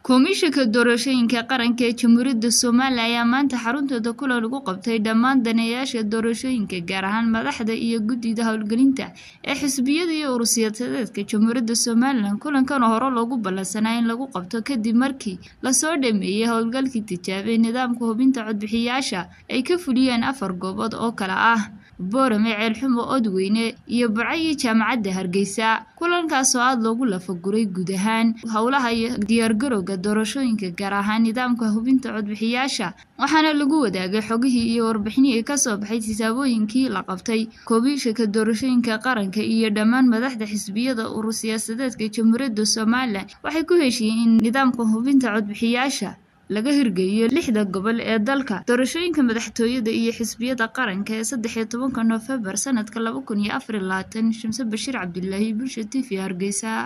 Komishanka Doorashooyinka Qaranka ee Jamhuuriyadda Soomaaliya ayaa maanta xaruntooda kulan ugu qabtay dhammaan daneeyayaasha doorashooyinka gaar ahaan madaxda iyo guddida howlgelinta ee xisbiyada iyo urur siyaasadeedka Jamhuuriyadda Somalilan kulankan oo hore loogu ballansanaa in lagu qabto kadib markii lasoo dhameeyay howlgalkii tijaabay nidaamka hubinta codbixiyayaasha ay ka fuliyeen afar goobood oo kala ah Boorame, Ceelxumo, Odweyne iyo Burco iyo Jaamacadda Hargeysa kulankaas oo aad loogu lafaguray guud ahaan howlaha iyo diyaargarowga doorashooyinka gaar ahaan nidaamka hubinta codbixiyayaasha waxaana lagu wadaagay xogihii iyo warbixinihii ka soo baxay tijaabooyinkii la qabtay komishanka doorashooyinka qaranka iyo dhammaan madaxda xisbiyada urur siyaasadeedka Jamhuuriyadda Somalilan waxay ku heshiiyeen in nidaamka hubinta codbixiyayaasha laga hirgeliyo lixda gobol ee dalka doorashooyinka madaxtooyada iyo xisbiyada qaranka ee saddex iyo tobanka Noofembar sanadka laba kun iyo afar iyo labaatan Shamse Bashiir Cabdilaahi Bulsha TV Hargeysa